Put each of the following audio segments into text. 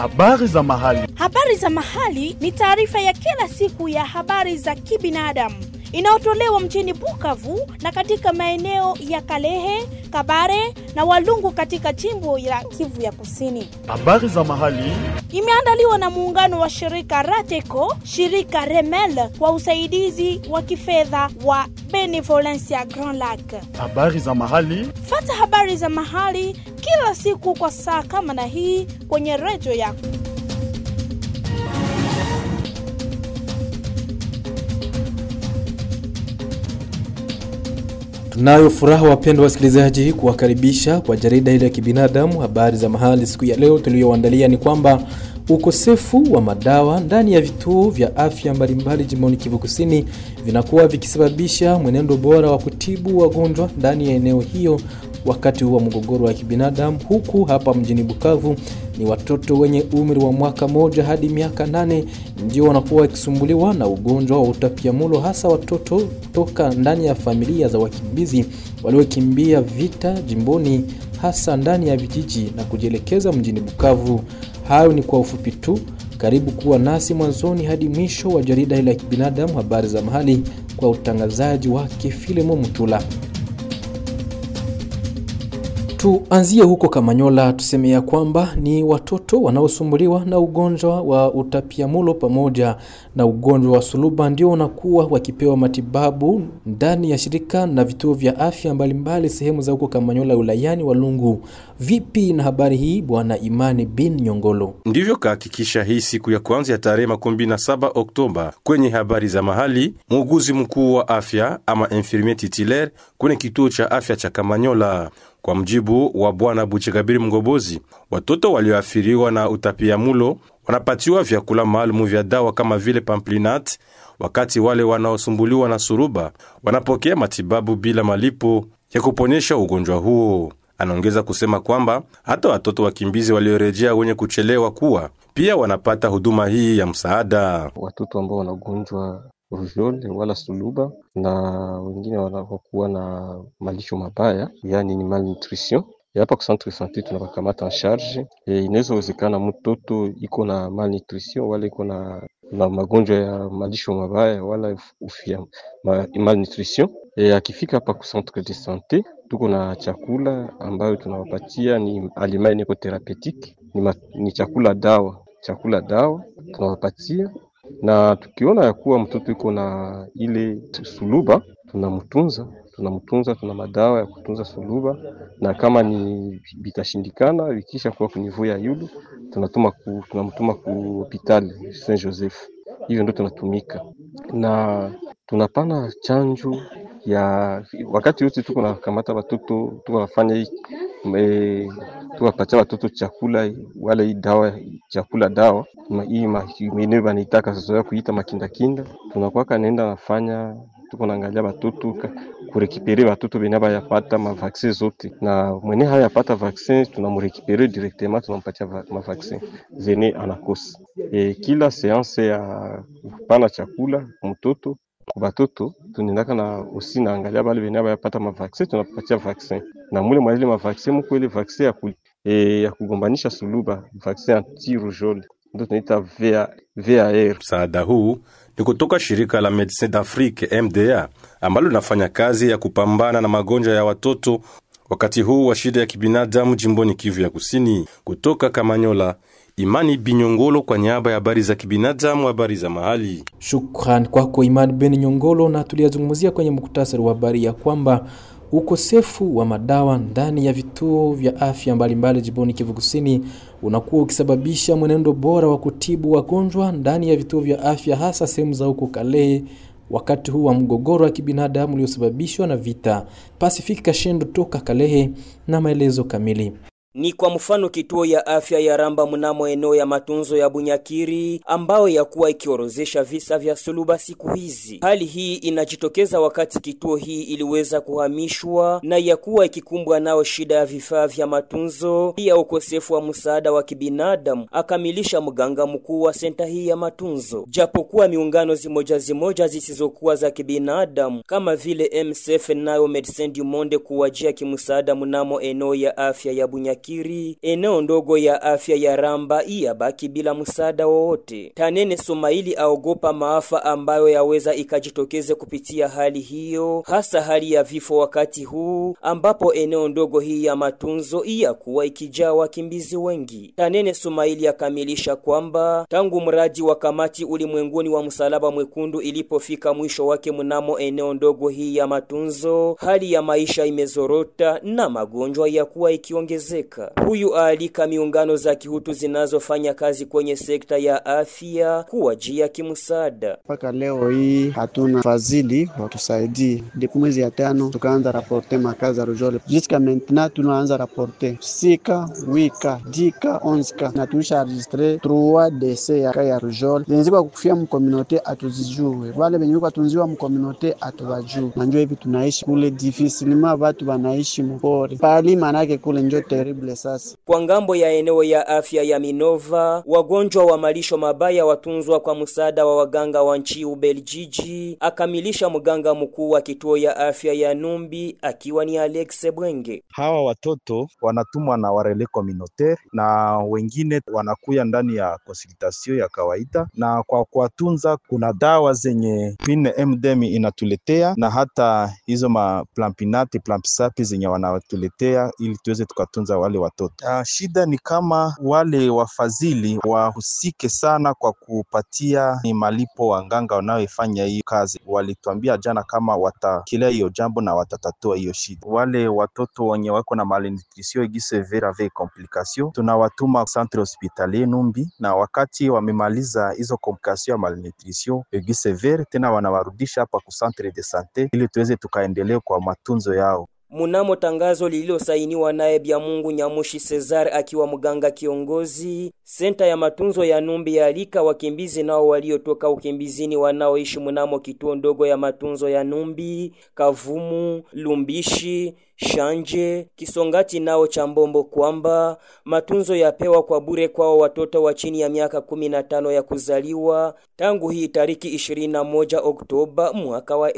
Habari za mahali. Habari za mahali ni taarifa ya kila siku ya habari za kibinadamu inayotolewa mjini Bukavu na katika maeneo ya Kalehe, Kabare na Walungu katika jimbo la Kivu ya Kusini. Habari za mahali. Imeandaliwa na muungano wa shirika Rateco, shirika Remel kwa usaidizi wa kifedha wa Benevolencia Grand Lac. Habari za mahali. Fata habari za mahali kila siku kwa saa kama na hii kwenye redio yako. Tunayo furaha wapendwa wasikilizaji, kuwakaribisha kwa jarida hili ya kibinadamu habari za mahali. Siku ya leo tuliyoandalia ni kwamba ukosefu wa madawa ndani ya vituo vya afya mbalimbali jimboni Kivu Kusini vinakuwa vikisababisha mwenendo bora wa kutibu wagonjwa ndani ya eneo hiyo wakati huu wa mgogoro wa kibinadamu, huku hapa mjini Bukavu ni watoto wenye umri wa mwaka moja hadi miaka nane ndio wanakuwa wakisumbuliwa na ugonjwa wa utapiamlo, hasa watoto kutoka ndani ya familia za wakimbizi waliokimbia vita jimboni, hasa ndani ya vijiji na kujielekeza mjini Bukavu. Hayo ni kwa ufupi tu. Karibu kuwa nasi mwanzoni hadi mwisho wa jarida hili la kibinadamu, habari za mahali, kwa utangazaji wake Filemo Mutula. Tuanzie huko Kamanyola, tuseme ya kwamba ni watoto wanaosumbuliwa na ugonjwa wa utapiamulo pamoja na ugonjwa wa suluba ndio wanakuwa wakipewa matibabu ndani ya shirika na vituo vya afya mbalimbali sehemu za huko Kamanyola wilayani Walungu. Vipi na habari hii, bwana Imani bin Nyongolo? Ndivyo kahakikisha hii siku ya kwanza ya tarehe makumi na saba Oktoba kwenye habari za mahali, muuguzi mkuu wa afya ama infirmier titulaire kwenye kituo cha afya cha Kamanyola. Kwa mjibu wa bwana Buchekabiri Mgobozi, watoto walioathiriwa na utapiamulo wanapatiwa vyakula maalumu vya dawa kama vile pamplinat, wakati wale wanaosumbuliwa na suruba wanapokea matibabu bila malipo ya kuponyesha ugonjwa huo. Anaongeza kusema kwamba hata watoto wakimbizi waliorejea wenye kuchelewa kuwa pia wanapata huduma hii ya msaada. Watoto ambao wanagonjwa rujole wala suluba na wengine wanakuwa na malisho mabaya, yani ni malnutrition. Hapa kwa centre sante tunawakamata en charge. E, inaweza wezekana mtoto iko na malnutrition wala iko na, na magonjwa ya malisho mabaya wala ufia ma, malnutrition. E, akifika hapa kwa centre de sante tuko na chakula ambayo tunawapatia ni aliment niko therapeutique ni, ma, ni chakula dawa, chakula dawa tunawapatia na tukiona ya kuwa mtoto iko na ile suluba tunamtunza, tunamtunza, tuna madawa ya kutunza suluba, na kama ni bitashindikana, vikisha kuwa kunivou ya yulu tunatuma ku, tunamtuma ku hospitali Saint Joseph. Hivyo ndio tunatumika na tunapana chanjo ya wakati wote, tuko na kamata watoto, tuko nafanya hii e, tuwapatia watoto chakula wala hii dawa chakula dawa hii mwenyewe wanaitaka sasa kuita makindakinda, tunakuwaka naenda nafanya tuko naangalia watoto kurekipere watoto benye bayapata mavaksin zote, na mwenye hayapata vaksin tunamrekipere directement, tunampatia mavaksin zenye anakosa. E, kila seanse ya kupana chakula mtoto kubatoto tunaendaka na osi naangalia bale benye bayapata mavaksin tunapatia vaksin na mule mwa ile mavaksin muko ile vaksin ya, ku, e, ya kugombanisha suluba vaksin anti rougeole ndio tunaita VAR. Msaada huu ni kutoka shirika la Medecins d'Afrique MDA ambalo linafanya kazi ya kupambana na magonjwa ya watoto wakati huu wa shida ya kibinadamu jimboni Kivu ya Kusini. Kutoka Kamanyola, Imani Binyongolo kwa niaba ya habari za kibinadamu, habari za mahali. Shukran kwako Imani Ben Nyongolo, na tuliyazungumzia kwenye muktasari wa habari ya kwamba ukosefu wa madawa ndani ya vituo vya afya mbalimbali jimboni Kivu Kusini unakuwa ukisababisha mwenendo bora wa kutibu wagonjwa ndani ya vituo vya afya hasa sehemu za huko Kalehe wakati huu wa mgogoro wa kibinadamu uliosababishwa na vita. Pasifiki Kashendo toka Kalehe na maelezo kamili. Ni kwa mfano kituo ya afya ya Ramba mnamo eneo ya matunzo ya Bunyakiri ambayo yakuwa ikiorozesha visa vya suluba siku hizi. Hali hii inajitokeza wakati kituo hii iliweza kuhamishwa na yakuwa ikikumbwa nao shida ya vifaa vya matunzo, pia ukosefu wa msaada wa kibinadamu, akamilisha mganga mkuu wa senta hii ya matunzo. Japokuwa miungano zimoja zimoja zisizokuwa za kibinadamu kama vile MSF nayo Medecins du Monde kuwajia kimsaada mnamo eneo ya afya ya Bunyakiri Bunyakiri, eneo ndogo ya afya ya Ramba iyabaki bila msaada wowote. Tanene Sumaili aogopa maafa ambayo yaweza ikajitokeze kupitia hali hiyo, hasa hali ya vifo wakati huu ambapo eneo ndogo hii ya matunzo iyakuwa ikijaa wakimbizi wengi. Tanene Sumaili akamilisha kwamba tangu mradi wa kamati ulimwenguni wa msalaba mwekundu ilipofika mwisho wake mnamo eneo ndogo hii ya matunzo, hali ya maisha imezorota na magonjwa ya kuwa ikiongezeka. Huyu aalika miungano za kihutu zinazofanya kazi kwenye sekta ya afya kuwajia kimsaada. Mpaka leo hii hatuna fadhili watusaidie. Ndipo mwezi ya tano tukaanza raporte makazi ya Rujole, jusqu'à maintenant tunaanza raporte sika wika dika onska na tulisha enregistre 3 dese ya kaya Rujole zenye ziko kufia mkomunote atuzijue, wale wenye wiko tunziwa mkomunote atubajue, na njo hivi tunaishi kule difisilima, watu wanaishi mpori pali, manake kule njo terrible. Sasa Kwa ngambo ya eneo ya afya ya Minova, wagonjwa wa malisho mabaya watunzwa kwa msaada wa waganga wa nchi Ubeljiji, akamilisha mganga mkuu wa kituo ya afya ya Numbi akiwa ni Alex Bwenge. Hawa watoto wanatumwa na warele communautaire na wengine wanakuya ndani ya konsultasio ya kawaida, na kwa kuwatunza kuna dawa zenye Queen MDM inatuletea na hata hizo ma plampinate plampisapi zenye wanatuletea ili tuweze tukatunza wale watoto. Uh, shida ni kama wale wafadhili wahusike sana kwa kupatia ni malipo wanganga wanaoifanya hiyo kazi. Walituambia jana kama watakilia hiyo jambo na watatatua hiyo shida. Wale watoto wenye wako na malnutrition aiguë sévère avec complication tunawatuma centre hospitalier Numbi, na wakati wamemaliza hizo complication ya malnutrition aiguë sévère, tena wanawarudisha hapa ku centre de sante ili tuweze tukaendelea kwa matunzo yao. Munamo tangazo lililosainiwa naye Byamungu Nyamushi Cesar akiwa mganga kiongozi, senta ya matunzo ya Numbi yalika wakimbizi nao waliotoka ukimbizini wanaoishi munamo kituo ndogo ya matunzo ya Numbi, Kavumu, Lumbishi, Shanje, Kisongati nao cha Mbombo kwamba matunzo yapewa kwa bure kwao watoto wa chini ya miaka 15 ya kuzaliwa tangu hii tariki 21 Oktoba mwaka wa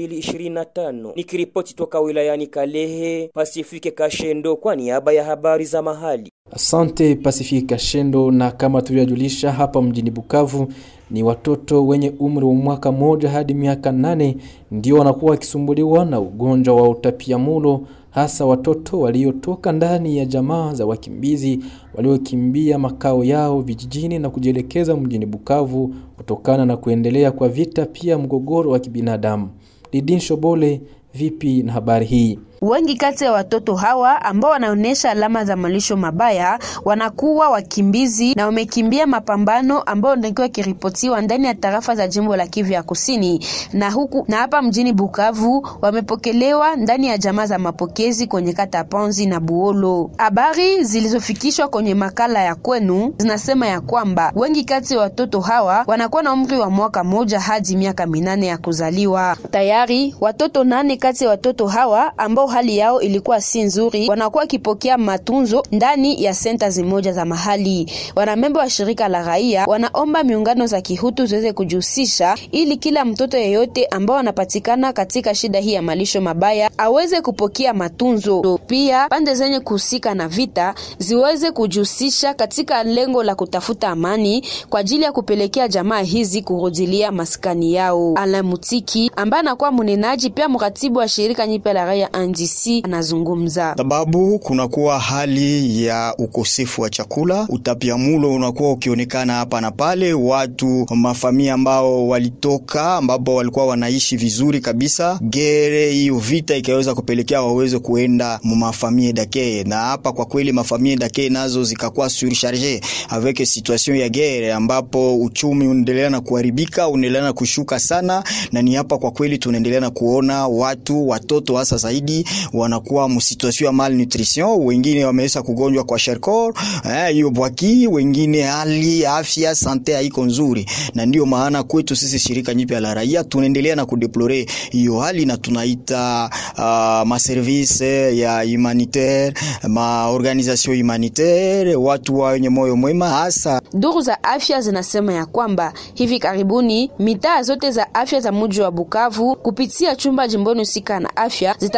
2025. Nikiripoti toka wilayani Kalehe, Pasifike Kashendo kwa niaba ya habari za mahali. Asante Pasifika Shendo. Na kama tulivyojulisha hapa mjini Bukavu, ni watoto wenye umri wa mwaka moja hadi miaka nane ndio wanakuwa wakisumbuliwa na ugonjwa wa utapiamulo, hasa watoto waliotoka ndani ya jamaa za wakimbizi waliokimbia makao yao vijijini na kujielekeza mjini Bukavu kutokana na kuendelea kwa vita, pia mgogoro wa kibinadamu. Lidin Shobole, vipi na habari hii? Wengi kati ya watoto hawa ambao wanaonyesha alama za malisho mabaya wanakuwa wakimbizi na wamekimbia mapambano ambayo ndio kiripotiwa ndani ya tarafa za jimbo la Kivu ya Kusini na huku na hapa mjini Bukavu wamepokelewa ndani ya jamaa za mapokezi kwenye kata Ponzi na Buolo. Habari zilizofikishwa kwenye makala ya kwenu zinasema ya kwamba wengi kati ya watoto hawa wanakuwa na umri wa mwaka moja hadi miaka minane ya kuzaliwa. Tayari watoto nane kati ya watoto hawa ambao hali yao ilikuwa si nzuri, wanakuwa wakipokea matunzo ndani ya senta zimoja za mahali. Wanamemba wa shirika la raia wanaomba miungano za kihutu ziweze kujihusisha ili kila mtoto yeyote ambao anapatikana katika shida hii ya malisho mabaya aweze kupokea matunzo. Pia pande zenye kuhusika na vita ziweze kujihusisha katika lengo la kutafuta amani kwa ajili ya kupelekea jamaa hizi kurudilia maskani yao. Alain Mutiki ambaye anakuwa mnenaji pia mratibu wa shirika nyipe la raia NDC anazungumza. Sababu kunakuwa hali ya ukosefu wa chakula, utapiamulo unakuwa ukionekana hapa na pale, watu mafamia ambao walitoka ambapo walikuwa wanaishi vizuri kabisa, gere hiyo vita ikaweza kupelekea waweze kuenda mu mafamie dake, na hapa kwa kweli mafamie dake nazo zikakuwa surcharge avec situation ya gere, ambapo uchumi unaendelea na kuharibika, unaendelea na kushuka sana, na ni hapa kwa kweli tunaendelea na kuona watu watoto hasa zaidi wanakuwa msituation ya malnutrition, wengine wameweza kugonjwa kwa sherkor hiyo eh, bwaki, wengine hali afya sante haiko nzuri, na ndio maana kwetu sisi shirika nyipya la raia tunaendelea na kudeplore hiyo hali, na tunaita uh, maservice ya humanitaire ma organisation humanitaire, watu wenye moyo mwema hasa. Duru za afya zinasema ya kwamba hivi karibuni mitaa zote za afya za mji wa Bukavu kupitia chumba jimboni husika na afya zitakuwa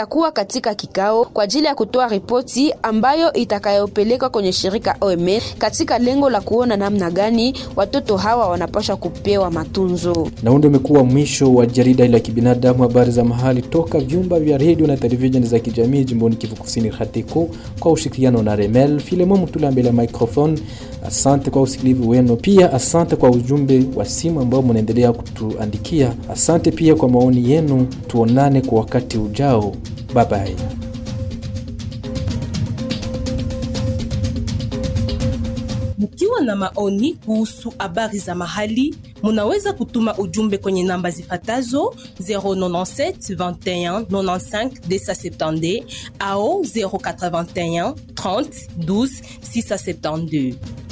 katika kikao kwa ajili ya kutoa ripoti ambayo itakayopelekwa kwenye shirika OMS katika lengo la kuona namna gani watoto hawa wanapaswa kupewa matunzo. Na huu ndio umekuwa mwisho wa jarida la kibinadamu, habari za mahali toka vyumba vya redio na televisheni za kijamii jimboni Kivu Kusini, Hatiko, kwa ushirikiano na Remel Filemo Mutula mbele ya microphone. Asante kwa usikilivu wenu, pia asante kwa ujumbe wa simu ambao mnaendelea kutuandikia. Asante pia kwa maoni yenu. Tuonane kwa wakati ujao, bye bye. Mkiwa na maoni kuhusu habari za mahali, munaweza kutuma ujumbe kwenye namba zifatazo 097 21 95 270 au 081 30 12 672.